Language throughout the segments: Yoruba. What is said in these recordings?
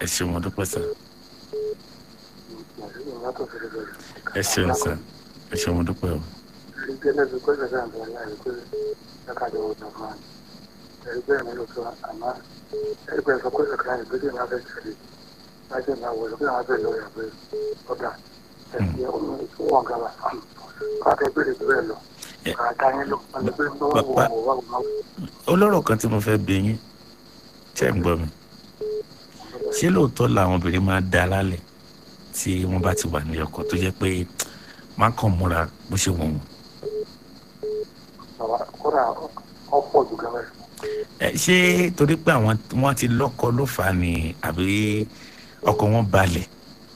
ẹ ṣeun mo dúpẹ́ sà ẹ ṣeun sà ẹ ṣeun mo dúpẹ́ o olóró kan tí mo fẹ́ bí yín ṣe ń gbọ́ mi ṣé lóòótọ́ làwọn obìnrin máa da lálẹ́ tí wọ́n bá ti wà ní ọkọ tó jẹ́ pé má kàn múra bó ṣe wọ̀n wọ́n. ẹ ṣé torí pé àwọn wọn ti lọ́kọ ló fà á ni àbí ọkọ wọn balẹ̀.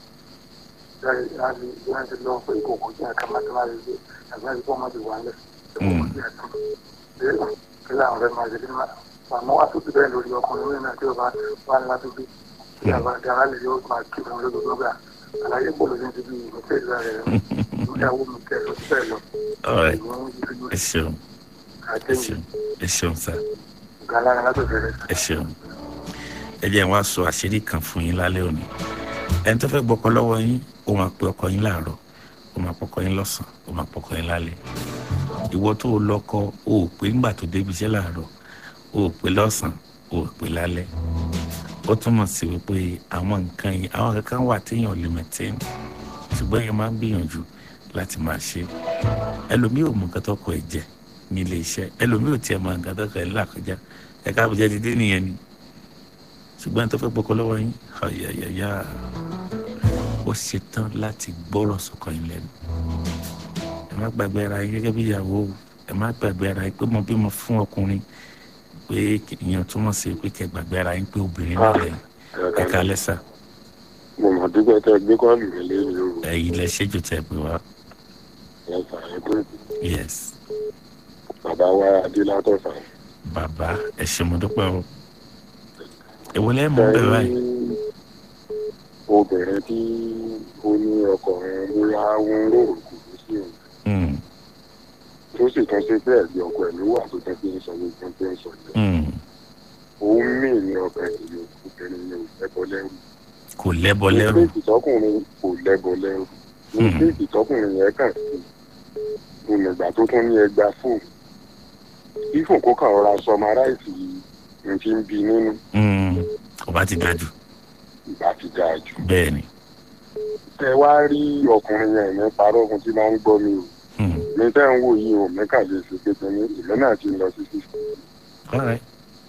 àmọ́ wá tó ti bẹ́ẹ̀ lórí ọkùnrin náà tí ó bá wà ládùúgbò tí a bá dára lè yóò máa kí wọn lójoojúmọ́ gbà àlàyé pọ̀ lójú ti bí ìmọ̀tẹ́ ìlú rẹ̀ ìyàwó mi tẹ̀ lọ síbẹ̀ lọ. ọ̀rẹ́ ẹ ṣeun ẹ ṣeun ẹ ṣeun sá galara látòfẹ́ rẹ̀. ẹ ṣeun ẹ jẹ́ wá sọ àṣírí kan fún yín lálẹ́ òní ẹni tó fẹ́ gbọ́kọ lọ́wọ́ yín ó máa pe ọkọ yín láàárọ̀ ó máa pọkọ yín lọ́sàn-án ó máa pọkọ yín lálẹ́ ìwọ tó o lọ́kọ o ò pé nígbà tó débi iṣẹ́ láàárọ̀ o ò pé lọ́sàn-án o ò pé lálẹ́ ó túmọ̀ sí wípé àwọn nǹkan yìí àwọn kankan wà téèyàn lè maintain ṣùgbọ́n yẹn máa ń gbìyànjú láti máa ṣe ẹlòmíì ò mọ nǹkan tó kọ ẹ̀ jẹ ní ilé iṣẹ́ ẹlòmíì ò tiẹ̀ mọ nǹkan tó kọ ẹ̀ lákọjá ẹ̀ka àbújá ti dé nìyẹn ni ṣùgbọ́n ẹni tó fẹ́ gbọ́kọ lọ́wọ́ yín ọ̀yàyàyà ó ṣetán láti gbọ́rọ̀ sọ̀kọ yín lẹ́nu ẹ má gbàgbé ara yín gẹ́gẹ́ bí ìyàwó ẹ má gbàgbé ara yín pé mo bímọ fún ọkùnrin pé ìyẹn túmọ̀ sí pé kẹ́ gbàgbé ara yín pé obìnrin náà lẹ́yìn ẹ kálẹ́ sà mo mọ̀ dúpẹ́ tẹ gbé kọ́ọ̀lù mi lẹ́yìn lóru ẹ̀yin lẹ ṣẹ́jú tẹ̀ pé wá ẹ̀fà ẹ̀kọ́ yes bàbá wa adélátọ̀fà. bàbá ẹ ṣé mo dúpẹ́ o èwo lẹ́ mú bẹ́ẹ̀ báyìí obìnrin tí ó ní ọkùnrin bóyá ń rò kò ní sí òun Mm, tó sì tún ṣe pé ẹ̀gbẹ́ ọkọ ẹ̀ ló wà tó tẹ́ fi ń sọ gbogbo tó ń sọ yẹn mm, òun mí ní ọkàn ìlú obìnrin ní òlẹ́bọ lẹ́rù kò lẹ́bọ lẹ́rù mistake tọkùnrin kò lẹ́bọ lẹ́rù mistake tọkùnrin yẹn kàn sí ìnìgbà tó tún ní ẹgbà fóònù ifun kó kàn rọra sọmaráìsì ní ti ń bi nínú Mm, kò bá ti dájú ìgbà ti dáa jù bẹ́ẹ̀ ni ẹ wá rí ọkùnrin yẹn ní parọ́ ọkùnrin tí máa ń gbọ́ mi o Mm, mi tẹ́ ń wò yìí o mẹ́kà lè ṣe pé tẹ́ni ìlú náà ti lọ sí sísè all right.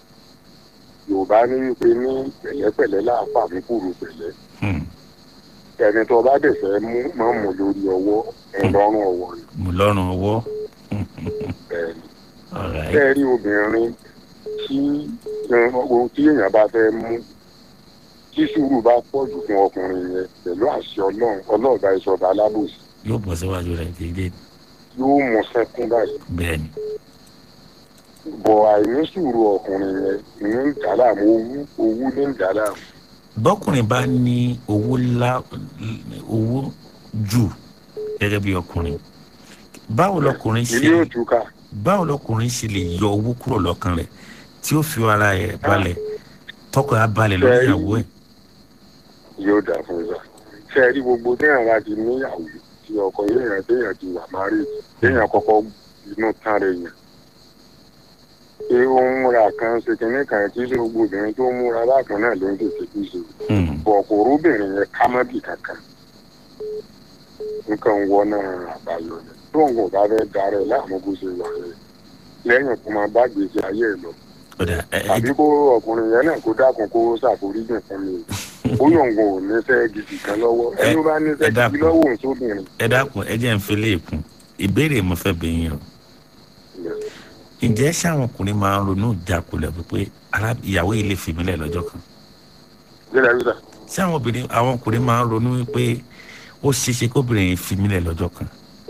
yorùbá ní wípé ní pẹ̀lẹ́pẹ̀lẹ́ láàfà mú kúrò pẹ̀lẹ́ Mm, ẹni tó bá dẹ̀ fẹ́ mú máa mú lórí ọwọ́ ẹ̀rọ̀rùn ọwọ́ ni mo lọ́rùn ọwọ́ bẹ́ẹ̀ ni all right. tẹ́ rí obìnrin tí ohun tí èèyàn bá fẹ́ mú tí sùúrù bá pọ̀ jù fún ọkùnrin yẹn pẹ̀lú àṣẹ ọlọ́run ọlọ́ọ̀bá ìṣọba alábòsí yóò bọ̀ síwájú rẹ̀ déédéé yóò mú sẹ́kún báyìí bẹ́ẹ̀ ni bọ̀ àìní sùúrù ọkùnrin yẹn ní ń dà láàmú owó owó ní ń dà láàmú bọ́kùnrin bá ní owó lá owó jù gẹ́gẹ́ bí ọkùnrin báwo lọkùnrin ṣe ilé òtúkà báwo lọkùnrin ṣe lè yọ owó kúrò lọ́kàn rẹ̀ tí ó fi ara ẹ̀ balẹ̀ tọkọ á balẹ̀ lórí Ṣé- ìyàwó ẹ̀ yóò dà fún wa ṣe rí gbogbo téèyàn bá ti níyàwó tí ọkọ yéèyàn téèyàn ti wà márì téèyàn kọ́kọ́ inú tán rẹ̀ yàn pé ó ń múra kan ṣe kínní kan kí ṣe gbogbo obìnrin tó ń múra bákan náà ló ń tètè kí ṣe Mm, bọ̀ kò róbìnrin yẹn ká mọ́bì kankan nǹkan wọ náà àbáyọ ni tó ń kò bá fẹ́ darẹ̀ láàmú bó ṣe wà rẹ̀ lẹ́yìn kó máa bá gbèsè ayé ẹ̀ lọ ó dà ẹ ẹ tàbí kó ọkùnrin yẹn náà kó dákun kó ṣàforíjì fún mi ó yọ̀ǹgàn ò níṣẹ́ gidi kan lọ́wọ́ ẹni ó bá níṣẹ́ ẹ dákun. gidi lọ́wọ́ òun sóbìnrin. ẹ dákun ẹ jẹ́ ń fi léèkún ìbéèrè mo fẹ́ bẹ̀ yín o ǹjẹ́ sáwọn ọkùnrin máa ń ronú ìjákulẹ̀ wípé ará ìyàwó yìí lè fi mí lẹ̀ lọ́jọ́ kan Gbéra gbéra. sáwọn obìnrin àwọn ọkùnrin máa ń ronú wípé ó ṣeéṣe kóbìnrin yìí fi mí lẹ̀ lọ́jọ́ kan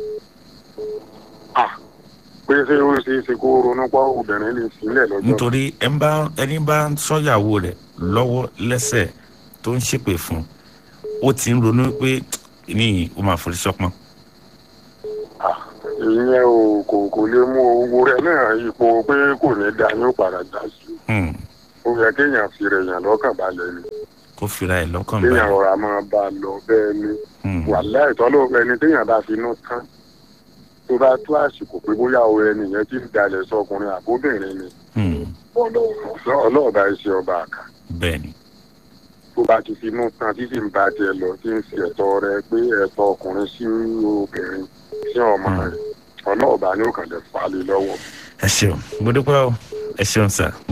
Ah, pé ṣé ó ṣe é ṣe kó ronú pọ́ obìnrin lè sílẹ̀ lọ́jọ́. nítorí ẹ ń bá ẹni bá ń sọ́yàwó rẹ̀ lọ́wọ́ lẹ́sẹ̀ tó ń ṣépè fún ó ti ń ronú pé níyì ó máa forí sọ́pọ́n Ah, ìyẹn o kò kò lè mú owó rẹ̀ náà ipò pé kò ní da yóò padà dá sí i. Hmm, ó yẹ kéèyàn fi rẹ̀ yàn lọ́kàn balẹ̀ ni. kó fira ẹ̀ lọ́kàn téèyàn báyìí. rọra máa bá a lọ bẹ́ẹ̀ ni Hmm. wàhálà ìtọ́lọ́ ẹni téèyàn bá fi inú tán tó bá tó àsìkò pé bóyá o ẹni yẹn ti ń dalẹ̀ sọkùnrin àbóbìnrin ni Hmm. ọlọ́ọ̀bá iṣẹ́ ọba àká bẹ́ẹ̀ ni tó bá ti fi inú tán tí sì ń bá tiẹ̀ lọ tí ń fi ẹ̀tọ́ rẹ pé ẹ̀tọ́ ọkùnrin sí obìnrin sí ọmọ rẹ̀ ọlọ́ọ̀bá ni ó kàn lè fà á lé lọ́wọ́. ẹ ṣeun mo dúpẹ́ o ẹ ṣeun sà